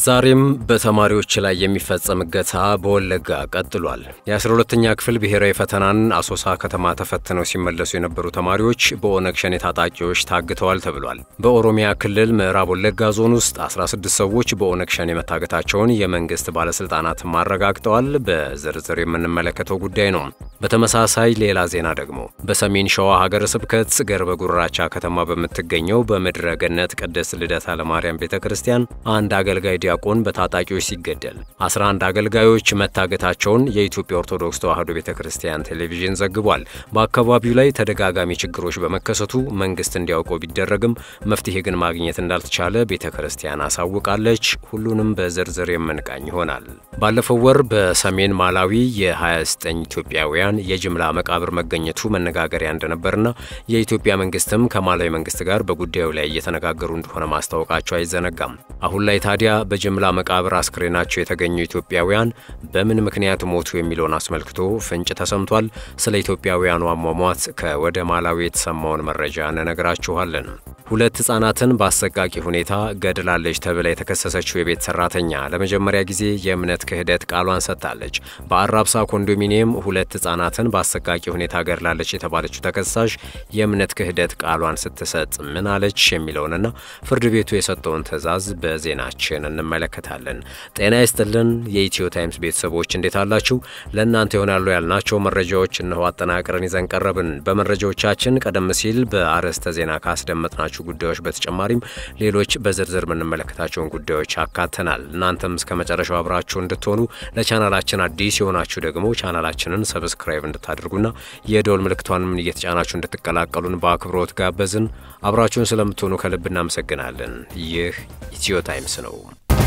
ዛሬም በተማሪዎች ላይ የሚፈጸም እገታ በወለጋ ቀጥሏል። የ12ኛ ክፍል ብሔራዊ ፈተናን አሶሳ ከተማ ተፈትነው ሲመለሱ የነበሩ ተማሪዎች በኦነግ ሸኔ ታጣቂዎች ታግተዋል ተብሏል። በኦሮሚያ ክልል ምዕራብ ወለጋ ዞን ውስጥ 16 ሰዎች በኦነግ ሸኔ መታገታቸውን የመንግስት ባለስልጣናትም አረጋግጠዋል። በዝርዝር የምንመለከተው ጉዳይ ነው። በተመሳሳይ ሌላ ዜና ደግሞ በሰሜን ሸዋ ሀገረ ስብከት ገርበ ጉራቻ ከተማ በምትገኘው በምድረ ገነት ቅድስት ልደታ ለማርያም ቤተ ክርስቲያን አንድ አገልጋይ ዲያቆን በታጣቂዎች ሲገደል 11 አገልጋዮች መታገታቸውን የኢትዮጵያ ኦርቶዶክስ ተዋሕዶ ቤተ ክርስቲያን ቴሌቪዥን ዘግቧል። በአካባቢው ላይ ተደጋጋሚ ችግሮች በመከሰቱ መንግስት እንዲያውቀው ቢደረግም መፍትሄ ግን ማግኘት እንዳልተቻለ ቤተ ክርስቲያን አሳውቃለች። ሁሉንም በዝርዝር የምንቃኝ ይሆናል። ባለፈው ወር በሰሜን ማላዊ የ29 ኢትዮጵያውያን የጅምላ መቃብር መገኘቱ መነጋገሪያ እንደነበርና የኢትዮጵያ መንግስትም ከማላዊ መንግስት ጋር በጉዳዩ ላይ እየተነጋገሩ እንደሆነ ማስታወቃቸው አይዘነጋም። አሁን ላይ ታዲያ በጅምላ መቃብር አስክሬናቸው የተገኙ ኢትዮጵያውያን በምን ምክንያት ሞቱ የሚለውን አስመልክቶ ፍንጭ ተሰምቷል። ስለ ኢትዮጵያውያኑ አሟሟት ከወደ ማላዊ የተሰማውን መረጃ እንነግራችኋለን። ሁለት ህጻናትን በአሰቃቂ ሁኔታ ገድላለች ተብላ የተከሰሰችው የቤት ሰራተኛ ለመጀመሪያ ጊዜ የእምነት ክህደት ቃሏን ሰጥታለች። በአራብሳ ኮንዶሚኒየም ሁለት ህጻናትን በአሰቃቂ ሁኔታ ገድላለች የተባለችው ተከሳሽ የእምነት ክህደት ቃሏን ስትሰጥ ምን አለች የሚለውንና ፍርድ ቤቱ የሰጠውን ትዕዛዝ በዜናችን እንመለከታለን። ጤና ይስጥልን የኢትዮ ታይምስ ቤተሰቦች እንዴት አላችሁ? ለእናንተ ይሆናሉ ያልናቸው መረጃዎች እነሆ አጠናቅረን ይዘን ቀረብን። በመረጃዎቻችን ቀደም ሲል በአርዕስተ ዜና ካስደመጥናቸው ጉዳዮች በተጨማሪም ሌሎች በዝርዝር የምንመለከታቸውን ጉዳዮች አካተናል። እናንተም እስከ መጨረሻው አብራችሁ እንድትሆኑ ለቻናላችን አዲስ የሆናችሁ ደግሞ ቻናላችንን ሰብስክራይብ እንድታደርጉና የደወል ምልክቷንም እየተጫናችሁ እንድትቀላቀሉን በአክብሮት ጋበዝን። አብራችሁን ስለምትሆኑ ከልብ እናመሰግናለን። ይህ ኢትዮ ታይምስ ነው።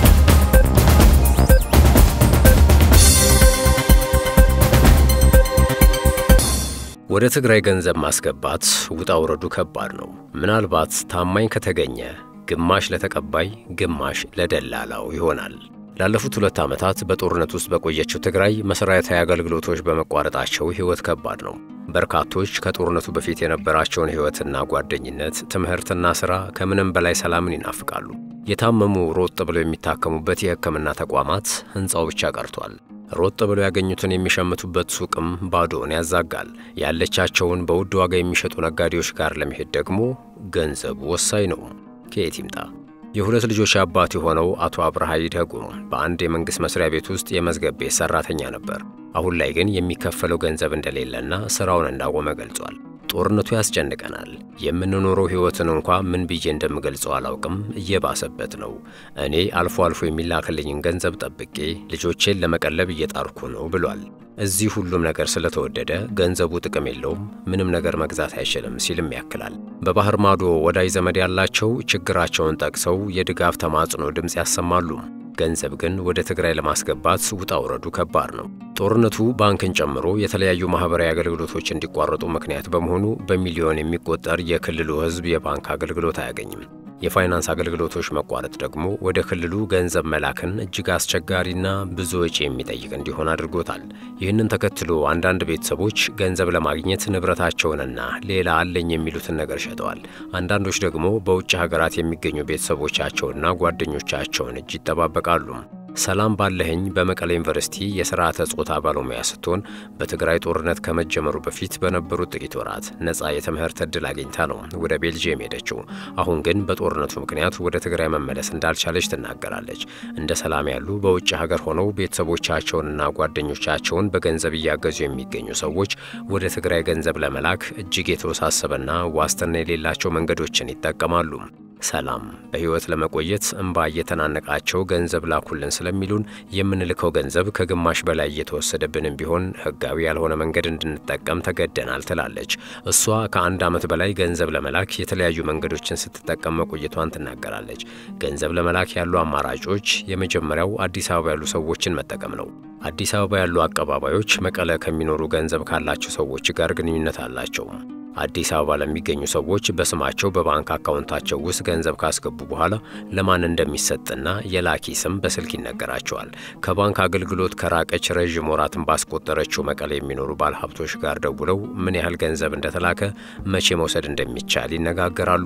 ወደ ትግራይ ገንዘብ ማስገባት ውጣ ውረዱ ከባድ ነው። ምናልባት ታማኝ ከተገኘ ግማሽ ለተቀባይ ግማሽ ለደላላው ይሆናል። ላለፉት ሁለት ዓመታት በጦርነት ውስጥ በቆየችው ትግራይ መሠረታዊ አገልግሎቶች በመቋረጣቸው ሕይወት ከባድ ነው። በርካቶች ከጦርነቱ በፊት የነበራቸውን ሕይወትና ጓደኝነት፣ ትምህርትና ሥራ ከምንም በላይ ሰላምን ይናፍቃሉ። የታመሙ ሮጥ ብለው የሚታከሙበት የሕክምና ተቋማት ሕንፃው ብቻ ቀርቷል። ሮጥ ብለው ያገኙትን የሚሸምቱበት ሱቅም ባዶውን ያዛጋል። ያለቻቸውን በውድ ዋጋ የሚሸጡ ነጋዴዎች ጋር ለመሄድ ደግሞ ገንዘቡ ወሳኝ ነው። ከየት ይምጣ? የሁለት ልጆች አባት የሆነው አቶ አብርሃ ይደጉ በአንድ የመንግሥት መስሪያ ቤት ውስጥ የመዝገብ ቤት ሠራተኛ ነበር። አሁን ላይ ግን የሚከፈለው ገንዘብ እንደሌለና ሥራውን እንዳቆመ ገልጿል። ጦርነቱ ያስጨንቀናል። የምንኖረው ሕይወትን እንኳ ምን ብዬ እንደምገልጸው አላውቅም። እየባሰበት ነው። እኔ አልፎ አልፎ የሚላክልኝን ገንዘብ ጠብቄ ልጆቼን ለመቀለብ እየጣርኩ ነው ብሏል። እዚህ ሁሉም ነገር ስለተወደደ ገንዘቡ ጥቅም የለውም፣ ምንም ነገር መግዛት አይችልም ሲልም ያክላል። በባህር ማዶ ወዳጅ ዘመድ ያላቸው ችግራቸውን ጠቅሰው የድጋፍ ተማጽኖ ድምፅ ያሰማሉ። ገንዘብ ግን ወደ ትግራይ ለማስገባት ውጣ ውረዱ ከባድ ነው። ጦርነቱ ባንክን ጨምሮ የተለያዩ ማህበራዊ አገልግሎቶች እንዲቋረጡ ምክንያት በመሆኑ በሚሊዮን የሚቆጠር የክልሉ ሕዝብ የባንክ አገልግሎት አያገኝም። የፋይናንስ አገልግሎቶች መቋረጥ ደግሞ ወደ ክልሉ ገንዘብ መላክን እጅግ አስቸጋሪና ብዙ ወጪ የሚጠይቅ እንዲሆን አድርጎታል። ይህንን ተከትሎ አንዳንድ ቤተሰቦች ገንዘብ ለማግኘት ንብረታቸውንና ሌላ አለኝ የሚሉትን ነገር ሸጠዋል። አንዳንዶች ደግሞ በውጭ ሀገራት የሚገኙ ቤተሰቦቻቸውና ጓደኞቻቸውን እጅ ይጠባበቃሉ። ሰላም ባለህኝ በመቀሌ ዩኒቨርሲቲ የስርዓተ ጾታ ባለሙያ ስትሆን በትግራይ ጦርነት ከመጀመሩ በፊት በነበሩት ጥቂት ወራት ነፃ የትምህርት ዕድል አግኝታ ነው ወደ ቤልጅየም ሄደችው። አሁን ግን በጦርነቱ ምክንያት ወደ ትግራይ መመለስ እንዳልቻለች ትናገራለች። እንደ ሰላም ያሉ በውጭ ሀገር ሆነው ቤተሰቦቻቸውንና ጓደኞቻቸውን በገንዘብ እያገዙ የሚገኙ ሰዎች ወደ ትግራይ ገንዘብ ለመላክ እጅግ የተወሳሰበና ዋስትና የሌላቸው መንገዶችን ይጠቀማሉ። ሰላም በሕይወት ለመቆየት እንባ እየተናነቃቸው ገንዘብ ላኩልን ስለሚሉን የምንልከው ገንዘብ ከግማሽ በላይ እየተወሰደብንም ቢሆን ሕጋዊ ያልሆነ መንገድ እንድንጠቀም ተገደናል ትላለች። እሷ ከአንድ ዓመት በላይ ገንዘብ ለመላክ የተለያዩ መንገዶችን ስትጠቀም መቆየቷን ትናገራለች። ገንዘብ ለመላክ ያሉ አማራጮች የመጀመሪያው አዲስ አበባ ያሉ ሰዎችን መጠቀም ነው። አዲስ አበባ ያሉ አቀባባዮች መቀለ ከሚኖሩ ገንዘብ ካላቸው ሰዎች ጋር ግንኙነት አላቸው። አዲስ አበባ ለሚገኙ ሰዎች በስማቸው በባንክ አካውንታቸው ውስጥ ገንዘብ ካስገቡ በኋላ ለማን እንደሚሰጥና የላኪ ስም በስልክ ይነገራቸዋል። ከባንክ አገልግሎት ከራቀች ረዥም ወራትን ባስቆጠረችው መቀሌ የሚኖሩ ባለሀብቶች ጋር ደውለው ምን ያህል ገንዘብ እንደተላከ፣ መቼ መውሰድ እንደሚቻል ይነጋገራሉ።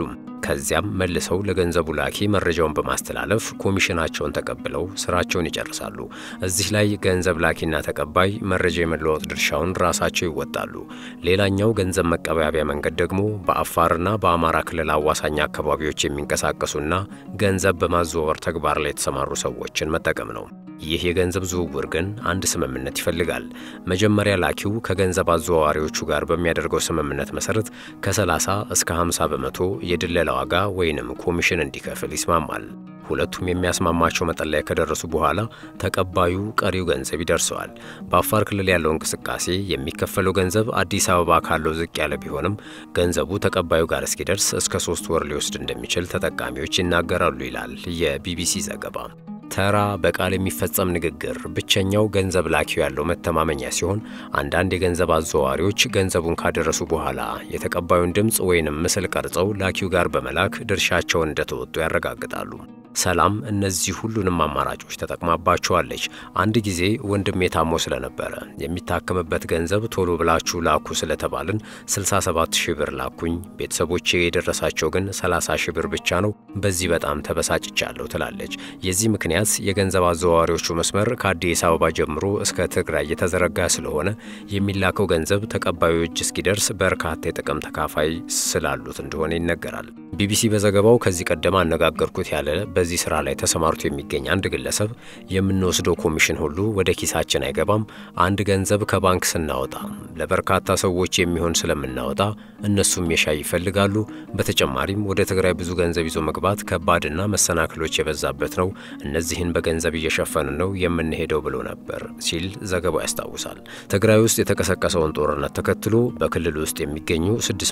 ከዚያም መልሰው ለገንዘቡ ላኪ መረጃውን በማስተላለፍ ኮሚሽናቸውን ተቀብለው ስራቸውን ይጨርሳሉ። እዚህ ላይ ገንዘብ ላኪና ተቀባይ መረጃ የመለዋወጥ ድርሻውን ራሳቸው ይወጣሉ። ሌላኛው ገንዘብ መቀበያቢያ መንገድ ደግሞ በአፋርና በአማራ ክልል አዋሳኝ አካባቢዎች የሚንቀሳቀሱና ገንዘብ በማዘዋወር ተግባር ላይ የተሰማሩ ሰዎችን መጠቀም ነው። ይህ የገንዘብ ዝውውር ግን አንድ ስምምነት ይፈልጋል። መጀመሪያ ላኪው ከገንዘብ አዘዋዋሪዎቹ ጋር በሚያደርገው ስምምነት መሰረት ከ30 እስከ 50 በመቶ የድለላ ዋጋ ወይንም ኮሚሽን እንዲከፍል ይስማማል። ሁለቱም የሚያስማማቸው መጠን ላይ ከደረሱ በኋላ ተቀባዩ ቀሪው ገንዘብ ይደርሰዋል። በአፋር ክልል ያለው እንቅስቃሴ የሚከፈለው ገንዘብ አዲስ አበባ ካለው ዝቅ ያለ ቢሆንም ገንዘቡ ተቀባዩ ጋር እስኪደርስ እስከ ሶስት ወር ሊወስድ እንደሚችል ተጠቃሚዎች ይናገራሉ ይላል የቢቢሲ ዘገባ። ተራ በቃል የሚፈጸም ንግግር ብቸኛው ገንዘብ ላኪው ያለው መተማመኛ ሲሆን አንዳንድ የገንዘብ አዘዋዋሪዎች ገንዘቡን ካደረሱ በኋላ የተቀባዩን ድምፅ ወይንም ምስል ቀርጸው ላኪው ጋር በመላክ ድርሻቸውን እንደተወጡ ያረጋግጣሉ። ሰላም እነዚህ ሁሉንም አማራጮች ተጠቅማባቸዋለች። አንድ ጊዜ ወንድሜ ታሞ ስለነበረ የሚታከምበት ገንዘብ ቶሎ ብላችሁ ላኩ ስለተባልን 67 ሺህ ብር ላኩኝ። ቤተሰቦቼ የደረሳቸው ግን 30 ሺህ ብር ብቻ ነው። በዚህ በጣም ተበሳጭቻለሁ ትላለች። የዚህ ምክንያት የገንዘብ አዘዋዋሪዎቹ መስመር ከአዲስ አበባ ጀምሮ እስከ ትግራይ የተዘረጋ ስለሆነ የሚላከው ገንዘብ ተቀባዩ እጅ እስኪደርስ በርካታ የጥቅም ተካፋይ ስላሉት እንደሆነ ይነገራል። ቢቢሲ በዘገባው ከዚህ ቀደም አነጋገርኩት ያለ በዚህ ስራ ላይ ተሰማርቶ የሚገኝ አንድ ግለሰብ የምንወስደው ኮሚሽን ሁሉ ወደ ኪሳችን አይገባም። አንድ ገንዘብ ከባንክ ስናወጣ ለበርካታ ሰዎች የሚሆን ስለምናወጣ እነሱም የሻይ ይፈልጋሉ። በተጨማሪም ወደ ትግራይ ብዙ ገንዘብ ይዞ መግባት ከባድና መሰናክሎች የበዛበት ነው። እነዚህን በገንዘብ እየሸፈንን ነው የምንሄደው ብሎ ነበር ሲል ዘገባው ያስታውሳል። ትግራይ ውስጥ የተቀሰቀሰውን ጦርነት ተከትሎ በክልል ውስጥ የሚገኙ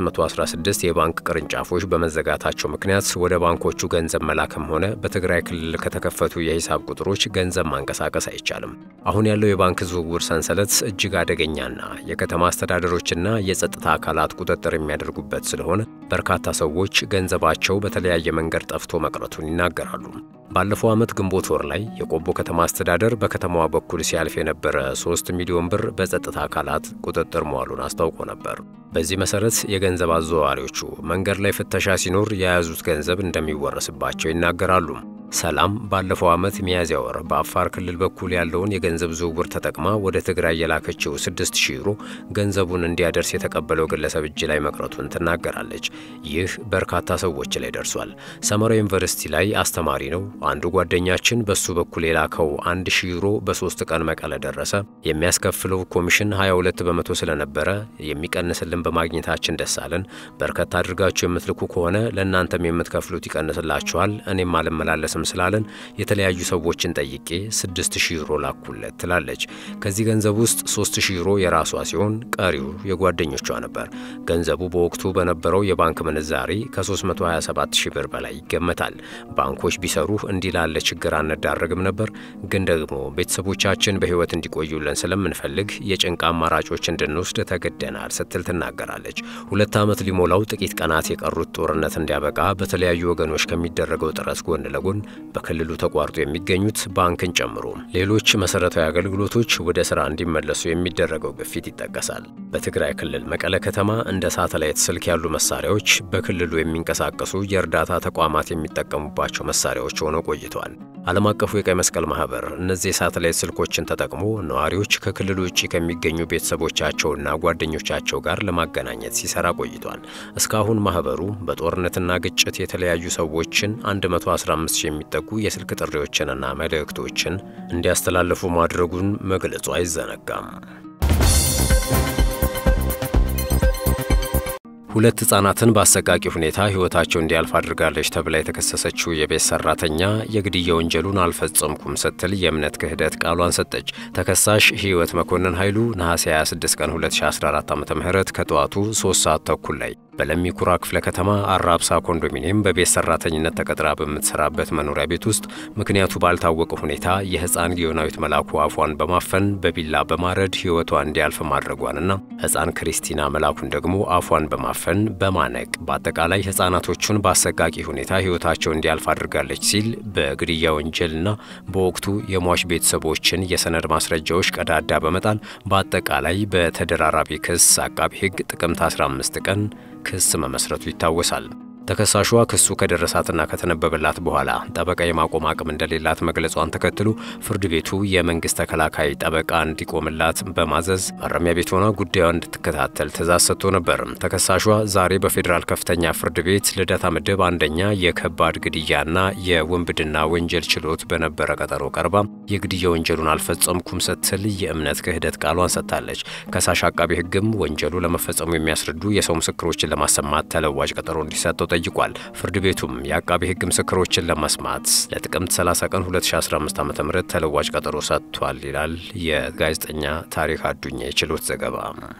616 የባንክ ቅርንጫፎች በመዘጋታቸው ምክንያት ወደ ባንኮቹ ገንዘብ መላክም ሆነ በትግራይ ክልል ከተከፈቱ የሂሳብ ቁጥሮች ገንዘብ ማንቀሳቀስ አይቻልም። አሁን ያለው የባንክ ዝውውር ሰንሰለት እጅግ አደገኛና የከተማ አስተዳደሮችና የጸጥታ አካላት ቁጥጥር የሚያደርጉበት ስለሆነ በርካታ ሰዎች ገንዘባቸው በተለያየ መንገድ ጠፍቶ መቅረቱን ይናገራሉ። ባለፈው ዓመት ግንቦት ወር ላይ የቆቦ ከተማ አስተዳደር በከተማዋ በኩል ሲያልፍ የነበረ 3 ሚሊዮን ብር በጸጥታ አካላት ቁጥጥር መዋሉን አስታውቆ ነበር። በዚህ መሰረት የገንዘብ አዘዋዋሪዎቹ መንገድ ላይ ፍተሻ ሲኖር የያዙት ገንዘብ እንደሚወረስባቸው ይናገራሉ። ሰላም ባለፈው ዓመት ሚያዝያ ወር በአፋር ክልል በኩል ያለውን የገንዘብ ዝውውር ተጠቅማ ወደ ትግራይ የላከችው 6000 ዩሮ ገንዘቡን እንዲያደርስ የተቀበለው ግለሰብ እጅ ላይ መቅረቱን ትናገራለች። ይህ በርካታ ሰዎች ላይ ደርሷል። ሰመራ ዩኒቨርሲቲ ላይ አስተማሪ ነው። አንዱ ጓደኛችን በሱ በኩል የላከው 1000 ዩሮ በሶስት ቀን መቀለ ደረሰ። የሚያስከፍለው ኮሚሽን 22 በመቶ ስለነበረ የሚቀንስልን በማግኘታችን ደስ አለን። በርከት አድርጋችሁ የምትልኩ ከሆነ ለእናንተም የምትከፍሉት ይቀንስላችኋል። እኔም አልመላለስም ስላለን የተለያዩ ሰዎችን ጠይቄ 6000 ዩሮ ላኩለት ትላለች። ከዚህ ገንዘብ ውስጥ 3000 ዩሮ የራሷ ሲሆን ቀሪው የጓደኞቿ ነበር። ገንዘቡ በወቅቱ በነበረው የባንክ ምንዛሪ ከ327 ሺህ ብር በላይ ይገመታል። ባንኮች ቢሰሩ እንዲህ ላለ ችግር አንዳረግም ነበር፣ ግን ደግሞ ቤተሰቦቻችን በሕይወት እንዲቆዩልን ስለምንፈልግ የጭንቅ አማራጮች እንድንወስድ ተገደናል ስትል ትናገራለች። ሁለት ዓመት ሊሞላው ጥቂት ቀናት የቀሩት ጦርነት እንዲያበቃ በተለያዩ ወገኖች ከሚደረገው ጥረት ጎን ለጎን በክልሉ ተቋርጦ የሚገኙት ባንክን ጨምሮ ሌሎች መሰረታዊ አገልግሎቶች ወደ ስራ እንዲመለሱ የሚደረገው ግፊት ይጠቀሳል። በትግራይ ክልል መቀለ ከተማ እንደ ሳተላይት ስልክ ያሉ መሳሪያዎች በክልሉ የሚንቀሳቀሱ የእርዳታ ተቋማት የሚጠቀሙባቸው መሳሪያዎች ሆነው ቆይተዋል። ዓለም አቀፉ የቀይ መስቀል ማህበር እነዚህ የሳተላይት ስልኮችን ተጠቅሞ ነዋሪዎች ከክልሉ ውጭ ከሚገኙ ቤተሰቦቻቸውና ጓደኞቻቸው ጋር ለማገናኘት ሲሰራ ቆይቷል። እስካሁን ማህበሩ በጦርነትና ግጭት የተለያዩ ሰዎችን 115 የሚጠጉ የስልክ ጥሪዎችንና መልእክቶችን እንዲያስተላልፉ ማድረጉን መግለጹ አይዘነጋም። ሁለት ህጻናትን በአሰቃቂ ሁኔታ ህይወታቸው እንዲያልፍ አድርጋለች ተብላ የተከሰሰችው የቤት ሰራተኛ የግድያ ወንጀሉን አልፈጸምኩም ስትል የእምነት ክህደት ቃሏን ሰጠች። ተከሳሽ ህይወት መኮንን ኃይሉ ነሐሴ 26 ቀን 2014 ዓ ም ከጠዋቱ 3 ሰዓት ተኩል ላይ በለሚ ኩራ ክፍለ ከተማ አራብሳ ኮንዶሚኒየም በቤት ሰራተኝነት ተቀጥራ በምትሰራበት መኖሪያ ቤት ውስጥ ምክንያቱ ባልታወቀ ሁኔታ የህፃን ጊዮናዊት መላኩ አፏን በማፈን በቢላ በማረድ ህይወቷ እንዲያልፍ ማድረጓንና ህፃን ክሪስቲና መላኩን ደግሞ አፏን በማፈን በማነቅ በአጠቃላይ ህፃናቶቹን በአሰቃቂ ሁኔታ ህይወታቸው እንዲያልፍ አድርጋለች ሲል በግድያ ወንጀልና በወቅቱ የሟች ቤተሰቦችን የሰነድ ማስረጃዎች ቀዳዳ በመጣል በአጠቃላይ በተደራራቢ ክስ አቃቢ ህግ ጥቅምት 15 ቀን ክስ መመስረቱ ይታወሳል። ተከሳሿ ክሱ ከደረሳትና ከተነበበላት በኋላ ጠበቃ የማቆም አቅም እንደሌላት መግለጿን ተከትሎ ፍርድ ቤቱ የመንግስት ተከላካይ ጠበቃ እንዲቆምላት በማዘዝ ማረሚያ ቤት ሆና ጉዳዩን እንድትከታተል ትእዛዝ ሰጥቶ ነበር። ተከሳሿ ዛሬ በፌዴራል ከፍተኛ ፍርድ ቤት ልደታ ምድብ አንደኛ የከባድ ግድያና የውንብድና ወንጀል ችሎት በነበረ ቀጠሮ ቀርባ የግድያ ወንጀሉን አልፈጸምኩም ስትል የእምነት ክህደት ቃሏን ሰጥታለች። ከሳሽ አቃቢ ሕግም ወንጀሉ ለመፈጸሙ የሚያስረዱ የሰው ምስክሮችን ለማሰማት ተለዋጭ ቀጠሮ እንዲሰጠው ጠይቋል። ፍርድ ቤቱም የአቃቢ ሕግ ምስክሮችን ለመስማት ለጥቅምት 30 ቀን 2015 ዓ.ም ተለዋጭ ቀጠሮ ሰጥቷል ይላል የጋዜጠኛ ታሪክ አዱኛ የችሎት ዘገባ።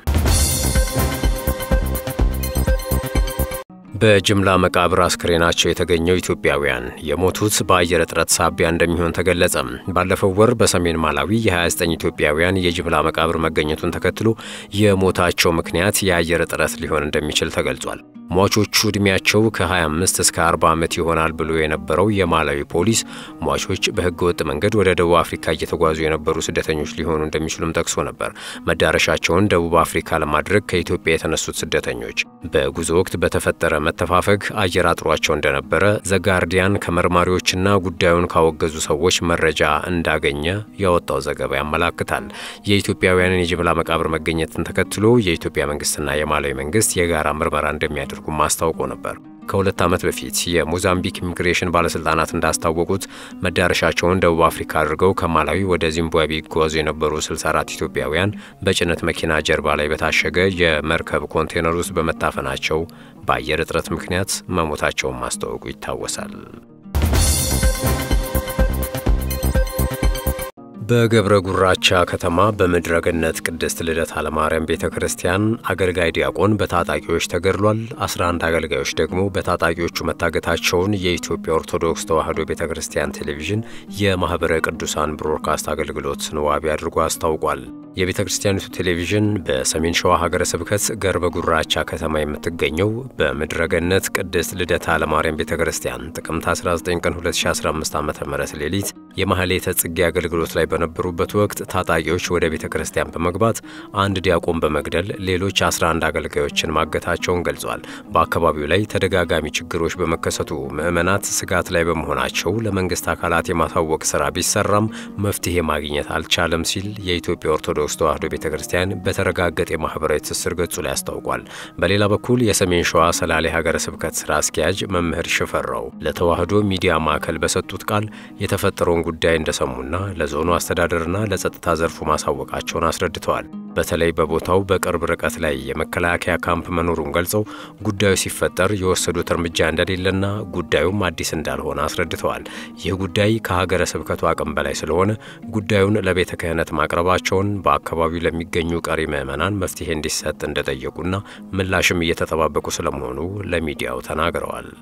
በጅምላ መቃብር አስክሬናቸው የተገኘው ኢትዮጵያውያን የሞቱት በአየር እጥረት ሳቢያ እንደሚሆን ተገለጸ። ባለፈው ወር በሰሜን ማላዊ የ29 ኢትዮጵያውያን የጅምላ መቃብር መገኘቱን ተከትሎ የሞታቸው ምክንያት የአየር እጥረት ሊሆን እንደሚችል ተገልጿል። ሟቾቹ ዕድሜያቸው ከ25 እስከ 40 ዓመት ይሆናል ብሎ የነበረው የማላዊ ፖሊስ ሟቾች በሕገ ወጥ መንገድ ወደ ደቡብ አፍሪካ እየተጓዙ የነበሩ ስደተኞች ሊሆኑ እንደሚችሉም ጠቅሶ ነበር። መዳረሻቸውን ደቡብ አፍሪካ ለማድረግ ከኢትዮጵያ የተነሱት ስደተኞች በጉዞ ወቅት በተፈጠረ መተፋፈግ አየር አጥሯቸው እንደነበረ ዘጋርዲያን ከመርማሪዎችና ጉዳዩን ካወገዙ ሰዎች መረጃ እንዳገኘ ያወጣው ዘገባ ያመላክታል። የኢትዮጵያውያንን የጅምላ መቃብር መገኘትን ተከትሎ የኢትዮጵያ መንግስትና የማላዊ መንግስት የጋራ ምርመራ እንደሚያደርጉ ማስታውቆ ነበር። ከሁለት ዓመት በፊት የሞዛምቢክ ኢሚግሬሽን ባለሥልጣናት እንዳስታወቁት መዳረሻቸውን ደቡብ አፍሪካ አድርገው ከማላዊ ወደ ዚምባብዌ ይጓዙ የነበሩ 64 ኢትዮጵያውያን በጭነት መኪና ጀርባ ላይ በታሸገ የመርከብ ኮንቴነር ውስጥ በመታፈናቸው በአየር እጥረት ምክንያት መሞታቸውን ማስታወቁ ይታወሳል። በገብረ ጉራቻ ከተማ በምድረ ገነት ቅድስት ልደታ ለማርያም ቤተ ክርስቲያን አገልጋይ ዲያቆን በታጣቂዎች ተገድሏል። 11 አገልጋዮች ደግሞ በታጣቂዎቹ መታገታቸውን የኢትዮጵያ ኦርቶዶክስ ተዋሕዶ ቤተ ክርስቲያን ቴሌቪዥን የማኅበረ ቅዱሳን ብሮድካስት አገልግሎትን ዋቢ አድርጎ አስታውቋል። የቤተ ክርስቲያኒቱ ቴሌቪዥን በሰሜን ሸዋ ሀገረ ስብከት ገርበ ጉራቻ ከተማ የምትገኘው በምድረ ገነት ቅድስት ልደታ ለማርያም ቤተ ክርስቲያን ጥቅምት 19 ቀን 2015 ዓ ም ሌሊት የማህሌተ ጽጌ አገልግሎት ላይ በነበሩበት ወቅት ታጣቂዎች ወደ ቤተ ክርስቲያን በመግባት አንድ ዲያቆን በመግደል ሌሎች 11 አገልጋዮችን ማገታቸውን ገልጿል። በአካባቢው ላይ ተደጋጋሚ ችግሮች በመከሰቱ ምዕመናት ስጋት ላይ በመሆናቸው ለመንግስት አካላት የማሳወቅ ስራ ቢሰራም መፍትሄ ማግኘት አልቻለም ሲል የኢትዮጵያ ኦርቶዶክስ ተዋሕዶ ቤተ ክርስቲያን በተረጋገጠ የማህበራዊ ትስስር ገጹ ላይ አስታውቋል። በሌላ በኩል የሰሜን ሸዋ ሰላሌ ሀገረ ስብከት ስራ አስኪያጅ መምህር ሽፈራው ለተዋሕዶ ሚዲያ ማዕከል በሰጡት ቃል የተፈጠረውን ጉዳይ እንደሰሙና ለዞኑ አስተዳደርና ለጸጥታ ዘርፉ ማሳወቃቸውን አስረድተዋል። በተለይ በቦታው በቅርብ ርቀት ላይ የመከላከያ ካምፕ መኖሩን ገልጸው ጉዳዩ ሲፈጠር የወሰዱት እርምጃ እንደሌለና ጉዳዩም አዲስ እንዳልሆነ አስረድተዋል። ይህ ጉዳይ ከሀገረ ስብከቱ አቅም በላይ ስለሆነ ጉዳዩን ለቤተ ክህነት ማቅረባቸውን በአካባቢው ለሚገኙ ቀሪ ምዕመናን መፍትሄ እንዲሰጥ እንደጠየቁና ምላሽም እየተጠባበቁ ስለመሆኑ ለሚዲያው ተናግረዋል።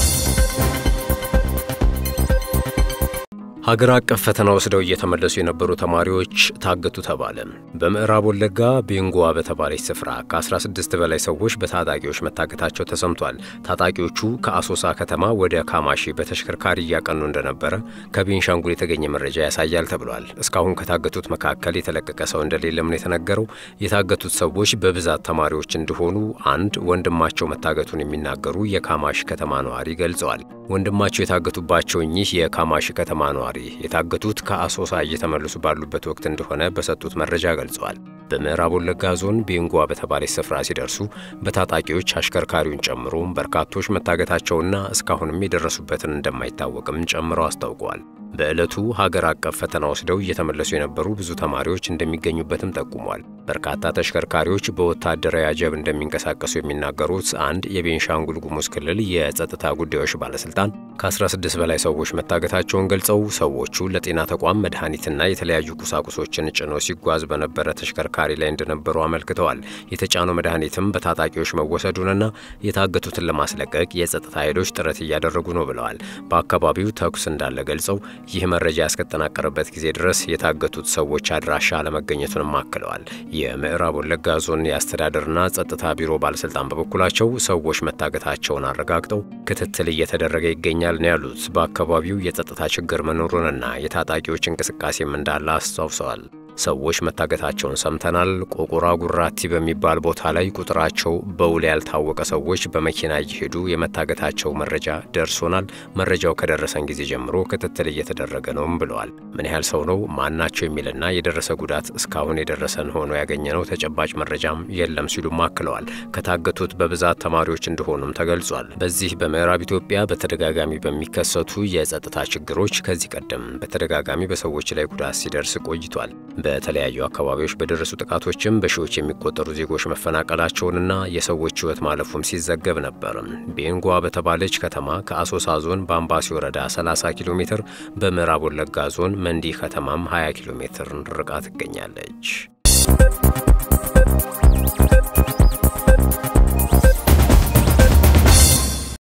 ሀገር አቀፍ ፈተና ወስደው እየተመለሱ የነበሩ ተማሪዎች ታገቱ ተባለ። በምዕራብ ወለጋ ቤንጎዋ በተባለች ስፍራ ከ16 በላይ ሰዎች በታጣቂዎች መታገታቸው ተሰምቷል። ታጣቂዎቹ ከአሶሳ ከተማ ወደ ካማሺ በተሽከርካሪ እያቀኑ እንደነበረ ከቤንሻንጉል የተገኘ መረጃ ያሳያል ተብሏል። እስካሁን ከታገቱት መካከል የተለቀቀ ሰው እንደሌለም ነው የተነገረው። የታገቱት ሰዎች በብዛት ተማሪዎች እንደሆኑ አንድ ወንድማቸው መታገቱን የሚናገሩ የካማሺ ከተማ ነዋሪ ገልጸዋል። ወንድማቸው የታገቱባቸው እኚህ የካማሺ ከተማ ነዋሪ የታገቱት ከአሶሳ እየተመለሱ ባሉበት ወቅት እንደሆነ በሰጡት መረጃ ገልጸዋል። በምዕራብ ወለጋ ዞን ቤንጓ በተባለች ስፍራ ሲደርሱ በታጣቂዎች አሽከርካሪውን ጨምሮ በርካቶች መታገታቸውና እስካሁንም የደረሱበትን እንደማይታወቅም ጨምረው አስታውቀዋል። በዕለቱ ሀገር አቀፍ ፈተና ወስደው እየተመለሱ የነበሩ ብዙ ተማሪዎች እንደሚገኙበትም ጠቁሟል። በርካታ ተሽከርካሪዎች በወታደራዊ አጀብ እንደሚንቀሳቀሱ የሚናገሩት አንድ የቤንሻንጉል ጉሙዝ ክልል የጸጥታ ጉዳዮች ባለስልጣን ከ16 በላይ ሰዎች መታገታቸውን ገልጸው ሰዎቹ ለጤና ተቋም መድኃኒትና የተለያዩ ቁሳቁሶችን ጭኖ ሲጓዝ በነበረ ተሽከርካሪ ላይ እንደነበሩ አመልክተዋል። የተጫነው መድኃኒትም በታጣቂዎች መወሰዱንና የታገቱትን ለማስለቀቅ የጸጥታ ኃይሎች ጥረት እያደረጉ ነው ብለዋል። በአካባቢው ተኩስ እንዳለ ገልጸው ይህ መረጃ ያስከጠናቀረበት ጊዜ ድረስ የታገቱት ሰዎች አድራሻ አለመገኘቱንም አክለዋል። የምዕራብ ወለጋ ዞን የአስተዳደርና ጸጥታ ቢሮ ባለስልጣን በበኩላቸው ሰዎች መታገታቸውን አረጋግጠው ክትትል እየተደረገ ይገኛል ነው ያሉት። በአካባቢው የጸጥታ ችግር መኖሩንና የታጣቂዎች እንቅስቃሴም እንዳለ አስታውሰዋል። ሰዎች መታገታቸውን ሰምተናል። ቆቁራ ጉራቲ በሚባል ቦታ ላይ ቁጥራቸው በውል ያልታወቀ ሰዎች በመኪና እየሄዱ የመታገታቸው መረጃ ደርሶናል። መረጃው ከደረሰን ጊዜ ጀምሮ ክትትል እየተደረገ ነውም ብለዋል። ምን ያህል ሰው ነው ማናቸው የሚልና የደረሰ ጉዳት እስካሁን የደረሰን ሆኖ ያገኘነው ተጨባጭ መረጃም የለም ሲሉም አክለዋል። ከታገቱት በብዛት ተማሪዎች እንደሆኑም ተገልጿል። በዚህ በምዕራብ ኢትዮጵያ በተደጋጋሚ በሚከሰቱ የጸጥታ ችግሮች ከዚህ ቀደም በተደጋጋሚ በሰዎች ላይ ጉዳት ሲደርስ ቆይቷል። በተለያዩ አካባቢዎች በደረሱ ጥቃቶችም በሺዎች የሚቆጠሩ ዜጎች መፈናቀላቸውንና የሰዎች ሕይወት ማለፉም ሲዘገብ ነበር። ቤንጓ በተባለች ከተማ ከአሶሳ ዞን በአምባሲ ወረዳ 30 ኪሎ ሜትር፣ በምዕራብ ወለጋ ዞን መንዲ ከተማም 20 ኪሎ ሜትር ርቃ ትገኛለች።